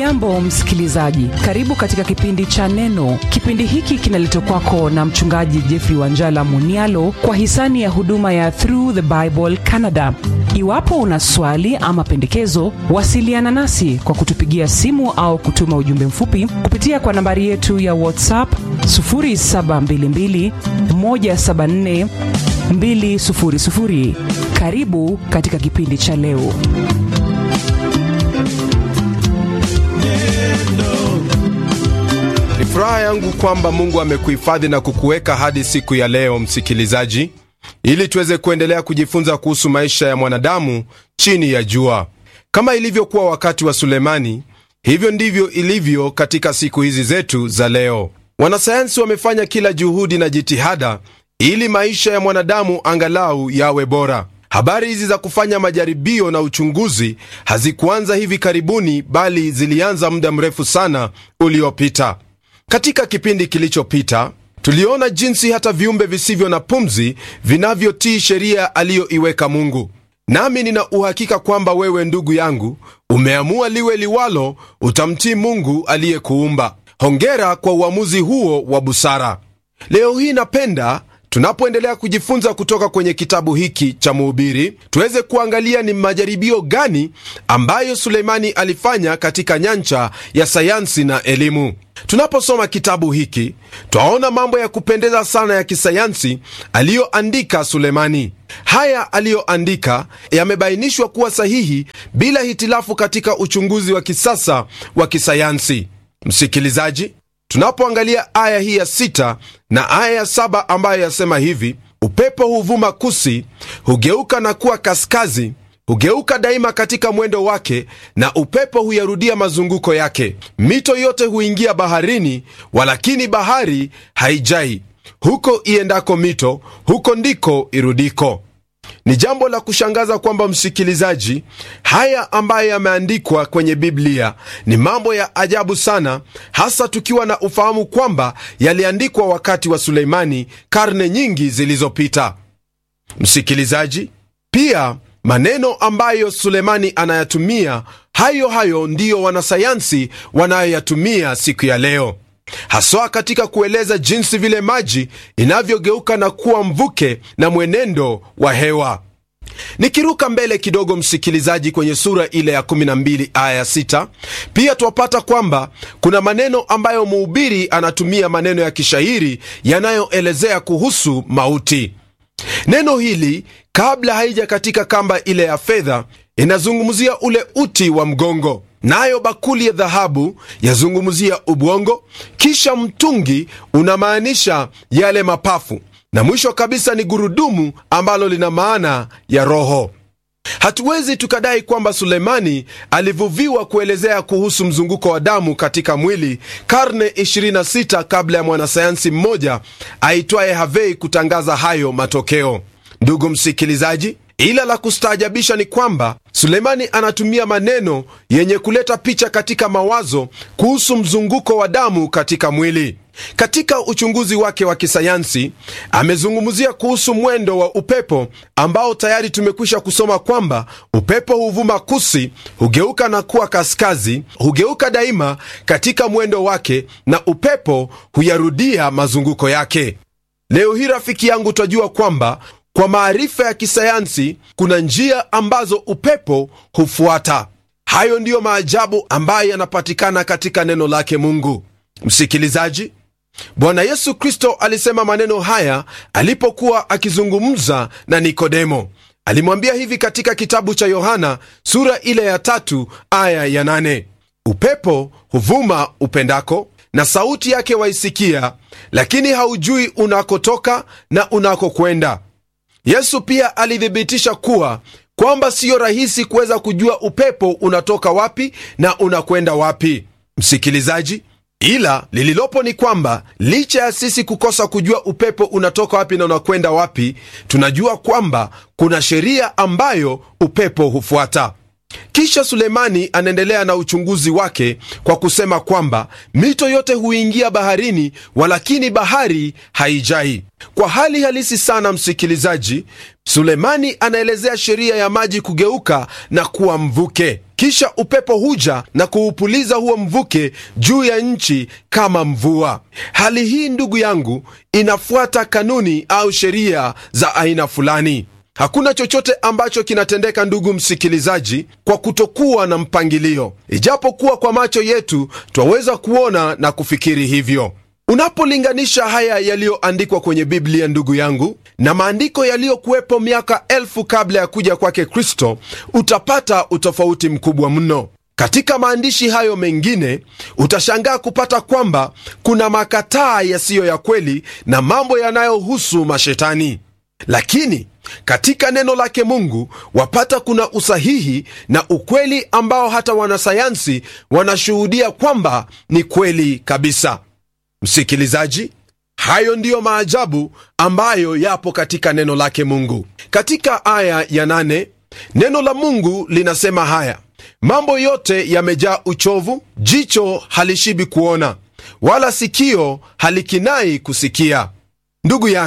hujambo msikilizaji karibu katika kipindi cha neno kipindi hiki kinaletwa kwako na mchungaji jeffrey wanjala munialo kwa hisani ya huduma ya through the bible canada iwapo una swali ama pendekezo wasiliana nasi kwa kutupigia simu au kutuma ujumbe mfupi kupitia kwa nambari yetu ya whatsapp 722 174 200 karibu katika kipindi cha leo Ni furaha yangu kwamba Mungu amekuhifadhi na kukuweka hadi siku ya leo, msikilizaji, ili tuweze kuendelea kujifunza kuhusu maisha ya mwanadamu chini ya jua. Kama ilivyokuwa wakati wa Sulemani, hivyo ndivyo ilivyo katika siku hizi zetu za leo. Wanasayansi wamefanya kila juhudi na jitihada ili maisha ya mwanadamu angalau yawe bora. Habari hizi za kufanya majaribio na uchunguzi hazikuanza hivi karibuni, bali zilianza muda mrefu sana uliopita. Katika kipindi kilichopita tuliona jinsi hata viumbe visivyo na pumzi vinavyotii sheria aliyoiweka Mungu. Nami nina uhakika kwamba wewe, ndugu yangu, umeamua liwe liwalo, utamtii Mungu aliyekuumba. Hongera kwa uamuzi huo wa busara. Leo hii napenda tunapoendelea kujifunza kutoka kwenye kitabu hiki cha Mhubiri tuweze kuangalia ni majaribio gani ambayo Suleimani alifanya katika nyanja ya sayansi na elimu. Tunaposoma kitabu hiki twaona mambo ya kupendeza sana ya kisayansi aliyoandika Sulemani. Haya aliyoandika yamebainishwa kuwa sahihi bila hitilafu katika uchunguzi wa kisasa wa kisayansi. Msikilizaji, tunapoangalia aya hii ya sita na aya ya saba ambayo yasema hivi: upepo huvuma kusi, hugeuka na kuwa kaskazi, hugeuka daima katika mwendo wake, na upepo huyarudia mazunguko yake. Mito yote huingia baharini, walakini bahari haijai. Huko iendako mito, huko ndiko irudiko. Ni jambo la kushangaza kwamba msikilizaji, haya ambayo yameandikwa kwenye Biblia ni mambo ya ajabu sana, hasa tukiwa na ufahamu kwamba yaliandikwa wakati wa Suleimani, karne nyingi zilizopita. Msikilizaji, pia maneno ambayo Sulemani anayatumia hayo hayo ndiyo wanasayansi wanayoyatumia siku ya leo haswa katika kueleza jinsi vile maji inavyogeuka na kuwa mvuke na mwenendo wa hewa. Nikiruka mbele kidogo, msikilizaji, kwenye sura ile ya 12 aya 6, pia twapata kwamba kuna maneno ambayo mhubiri anatumia maneno ya kishairi yanayoelezea kuhusu mauti. Neno hili kabla haija katika kamba ile ya fedha inazungumzia ule uti wa mgongo nayo bakuli ya dhahabu yazungumzia ubwongo, kisha mtungi unamaanisha yale mapafu, na mwisho kabisa ni gurudumu ambalo lina maana ya roho. Hatuwezi tukadai kwamba Sulemani alivuviwa kuelezea kuhusu mzunguko wa damu katika mwili karne 26 kabla ya mwanasayansi mmoja aitwaye Havei kutangaza hayo matokeo. Ndugu msikilizaji, ila la kustaajabisha ni kwamba Sulemani anatumia maneno yenye kuleta picha katika mawazo kuhusu mzunguko wa damu katika mwili. Katika uchunguzi wake wa kisayansi amezungumzia kuhusu mwendo wa upepo ambao tayari tumekwisha kusoma kwamba upepo huvuma kusi, hugeuka na kuwa kaskazi, hugeuka daima katika mwendo wake, na upepo huyarudia mazunguko yake. Leo hii rafiki yangu, twajua kwamba kwa maarifa ya kisayansi kuna njia ambazo upepo hufuata. Hayo ndiyo maajabu ambayo yanapatikana katika neno lake Mungu. Msikilizaji, Bwana Yesu Kristo alisema maneno haya alipokuwa akizungumza na Nikodemo. Alimwambia hivi katika kitabu cha Yohana sura ile ya tatu aya ya nane upepo huvuma upendako na sauti yake waisikia, lakini haujui unakotoka na unakokwenda. Yesu pia alithibitisha kuwa kwamba siyo rahisi kuweza kujua upepo unatoka wapi na unakwenda wapi. Msikilizaji, ila lililopo ni kwamba licha ya sisi kukosa kujua upepo unatoka wapi na unakwenda wapi, tunajua kwamba kuna sheria ambayo upepo hufuata. kisha sulemani anaendelea na uchunguzi wake kwa kusema kwamba mito yote huingia baharini walakini bahari haijai kwa hali halisi sana msikilizaji sulemani anaelezea sheria ya maji kugeuka na kuwa mvuke kisha upepo huja na kuupuliza huo mvuke juu ya nchi kama mvua hali hii ndugu yangu inafuata kanuni au sheria za aina fulani hakuna chochote ambacho kinatendeka ndugu msikilizaji kwa kutokuwa na mpangilio ijapokuwa kwa macho yetu twaweza kuona na kufikiri hivyo unapolinganisha haya yaliyoandikwa kwenye biblia ndugu yangu na maandiko yaliyokuwepo miaka elfu kabla ya kuja kwake kristo utapata utofauti mkubwa mno katika maandishi hayo mengine utashangaa kupata kwamba kuna makataa yasiyo ya kweli na mambo yanayohusu mashetani lakini katika neno lake mungu wapata kuna usahihi na ukweli ambao hata wanasayansi wanashuhudia kwamba ni kweli kabisa msikilizaji hayo ndiyo maajabu ambayo yapo katika neno lake mungu katika aya ya nane neno la mungu linasema haya mambo yote yamejaa uchovu jicho halishibi kuona wala sikio halikinai kusikia ndugu yangu